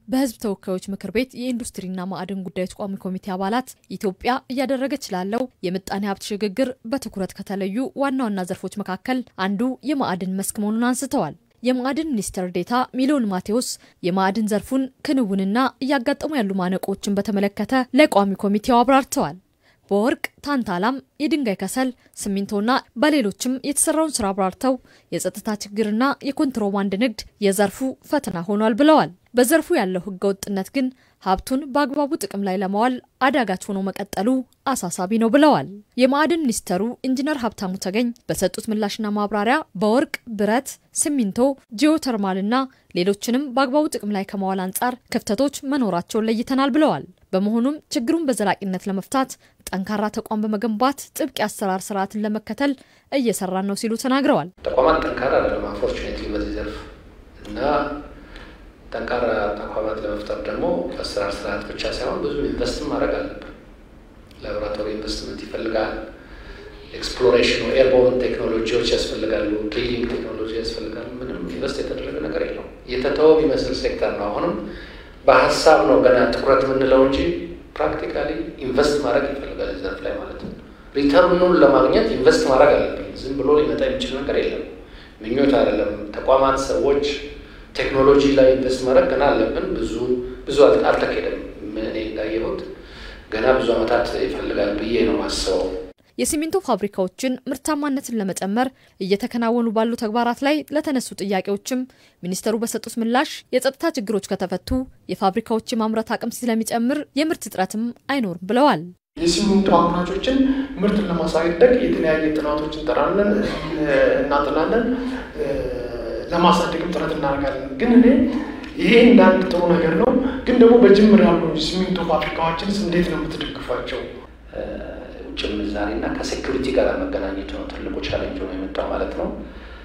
በሕዝብ ተወካዮች ምክር ቤት የኢንዱስትሪና ማዕድን ጉዳዮች ቋሚ ኮሚቴ አባላት ኢትዮጵያ እያደረገች ላለው የምጣኔ ሀብት ሽግግር በትኩረት ከተለዩ ዋና ዋና ዘርፎች መካከል አንዱ የማዕድን መስክ መሆኑን አንስተዋል። የማዕድን ሚኒስትር ዴኤታ ሚሊዮን ማቴዎስ የማዕድን ዘርፉን ክንውንና እያጋጠሙ ያሉ ማነቆችን በተመለከተ ለቋሚ ኮሚቴው አብራርተዋል። በወርቅ ታንታላም፣ የድንጋይ ከሰል፣ ሲሚንቶና በሌሎችም የተሰራውን ስራ አብራርተው የጸጥታ ችግርና የኮንትሮባንድ ንግድ የዘርፉ ፈተና ሆኗል ብለዋል። በዘርፉ ያለው ህገ ወጥነት ግን ሀብቱን በአግባቡ ጥቅም ላይ ለማዋል አዳጋች ሆኖ መቀጠሉ አሳሳቢ ነው ብለዋል። የማዕድን ሚኒስተሩ ኢንጂነር ሀብታሙ ተገኝ በሰጡት ምላሽና ማብራሪያ በወርቅ፣ ብረት፣ ሲሚንቶ፣ ጂኦተርማልና ሌሎችንም በአግባቡ ጥቅም ላይ ከማዋል አንጻር ክፍተቶች መኖራቸውን ለይተናል ብለዋል። በመሆኑም ችግሩን በዘላቂነት ለመፍታት ጠንካራ ተቋም በመገንባት ጥብቅ የአሰራር ስርዓትን ለመከተል እየሰራን ነው ሲሉ ተናግረዋል። ተቋማት ጠንካራ አይደለም አንፎርቹኔትሊ በዚህ ዘርፍ እና ጠንካራ ተቋማት ለመፍጠር ደግሞ አሰራር ስርዓት ብቻ ሳይሆን ብዙ ኢንቨስትም ማድረግ አለብን። ላቦራቶሪ ኢንቨስትመንት ይፈልጋል። ኤክስፕሎሬሽን ኤርቦርን ቴክኖሎጂዎች ያስፈልጋሉ። ድሪሊንግ ቴክኖሎጂ ያስፈልጋሉ። ምንም ኢንቨስት የተደረገ ነገር የለው። የተተወ የሚመስል ሴክተር ነው። አሁንም በሀሳብ ነው ገና ትኩረት የምንለው እንጂ ፕራክቲካሊ ኢንቨስት ማድረግ ይፈልጋል ዘርፍ ላይ ማለት ነው። ሪተርኑን ለማግኘት ኢንቨስት ማድረግ አለብን። ዝም ብሎ ሊመጣ የሚችል ነገር የለም። ምኞት አይደለም። ተቋማት፣ ሰዎች ቴክኖሎጂ ላይ ኢንቨስት ማድረግ ገና አለብን። ብዙ ብዙ አልተካሄደም። እኔ እንዳየሁት ገና ብዙ ዓመታት ይፈልጋል ብዬ ነው ማስበው። የሲሚንቶ ፋብሪካዎችን ምርታማነትን ለመጨመር እየተከናወኑ ባሉ ተግባራት ላይ ለተነሱ ጥያቄዎችም ሚኒስተሩ በሰጡት ምላሽ የጸጥታ ችግሮች ከተፈቱ የፋብሪካዎች የማምረት አቅም ስለሚጨምር የምርት እጥረትም አይኖርም ብለዋል። የሲሚንቶ አምራቾችን ምርትን ለማሳደግ የተለያየ ጥናቶች እንጠራለን፣ እናጥናለን፣ ለማሳደግም ጥረት እናደርጋለን። ግን እኔ ይሄ እንዳንድ ጥሩ ነገር ነው። ግን ደግሞ በጅምር ያሉ ሲሚንቶ ፋብሪካዎችንስ እንዴት ነው የምትደግፏቸው? ውጭ ምንዛሬ እና ከሴኩሪቲ ጋር መገናኘቱ ነው ትልቁ ቻሌንጅ ነው የመጣው ማለት ነው።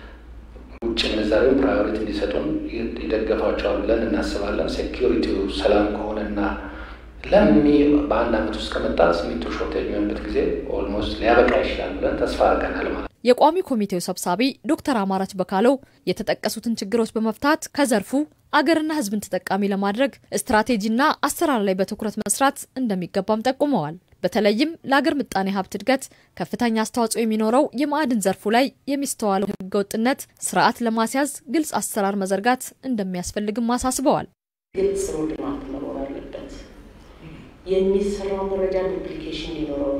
ውጭ ምንዛሬውን ፕራዮሪቲ እንዲሰጡን ይደገፋቸዋል ብለን እናስባለን። ሴኩሪቲው ሰላም ከሆነና ለሚ በአንድ ዓመት ውስጥ ከመጣ ሲሚንቶ ሾርቴጅ የሚሆንበት ጊዜ ኦልሞስት ሊያበቃ ይችላል ብለን ተስፋ አድርገናል ማለት ነው። የቋሚ ኮሚቴው ሰብሳቢ ዶክተር አማራች በካለው የተጠቀሱትን ችግሮች በመፍታት ከዘርፉ አገርና ሕዝብን ተጠቃሚ ለማድረግ ስትራቴጂና አሰራር ላይ በትኩረት መስራት እንደሚገባም ጠቁመዋል። በተለይም ለአገር ምጣኔ ሀብት እድገት ከፍተኛ አስተዋጽኦ የሚኖረው የማዕድን ዘርፉ ላይ የሚስተዋለው ህገወጥነት ስርዓት ለማስያዝ ግልጽ አሰራር መዘርጋት እንደሚያስፈልግም አሳስበዋል። ግልጽ ሮድማፕ መኖር አለበት። የሚሰራው መረጃ ዱፕሊኬሽን ሊኖረው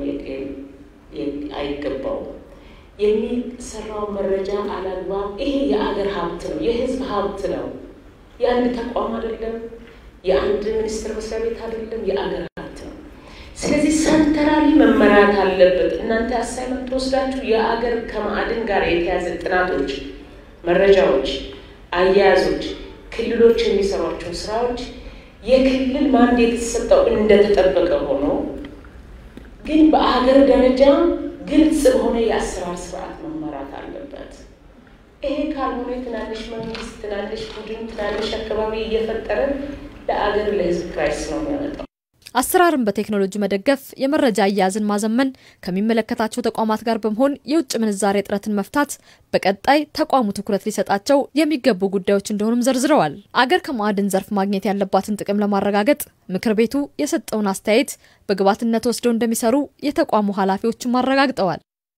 አይገባውም። የሚሰራው መረጃ አላግባብ ይሄ የአገር ሀብት ነው፣ የህዝብ ሀብት ነው። የአንድ ተቋም አይደለም፣ የአንድ ሚኒስቴር መስሪያ ቤት አይደለም፣ የአገር ሀብት ነው። ስለዚህ ሰንተራሊ መመራት አለበት። እናንተ አሳይመንት ወስዳችሁ የአገር ከማዕድን ጋር የተያዘ ጥናቶች፣ መረጃዎች፣ አያያዞች፣ ክልሎች የሚሰሯቸው ስራዎች የክልል ማንዴት የተሰጠው እንደተጠበቀ ሆኖ ግን በአገር ደረጃ ግልጽ በሆነ የአሰራር ስርዓት መመራት አለበት። ይሄ ካልሆነ ትናንሽ መንግስት፣ ትናንሽ ቡድን፣ ትናንሽ አካባቢ እየፈጠረ ለአገር ለህዝብ ክራይስ ነው የሚያመጣው። አሰራርን በቴክኖሎጂ መደገፍ፣ የመረጃ አያያዝን ማዘመን፣ ከሚመለከታቸው ተቋማት ጋር በመሆን የውጭ ምንዛሬ እጥረትን መፍታት በቀጣይ ተቋሙ ትኩረት ሊሰጣቸው የሚገቡ ጉዳዮች እንደሆኑም ዘርዝረዋል። አገር ከማዕድን ዘርፍ ማግኘት ያለባትን ጥቅም ለማረጋገጥ ምክር ቤቱ የሰጠውን አስተያየት በግብዓትነት ወስደው እንደሚሰሩ የተቋሙ ኃላፊዎችም አረጋግጠዋል።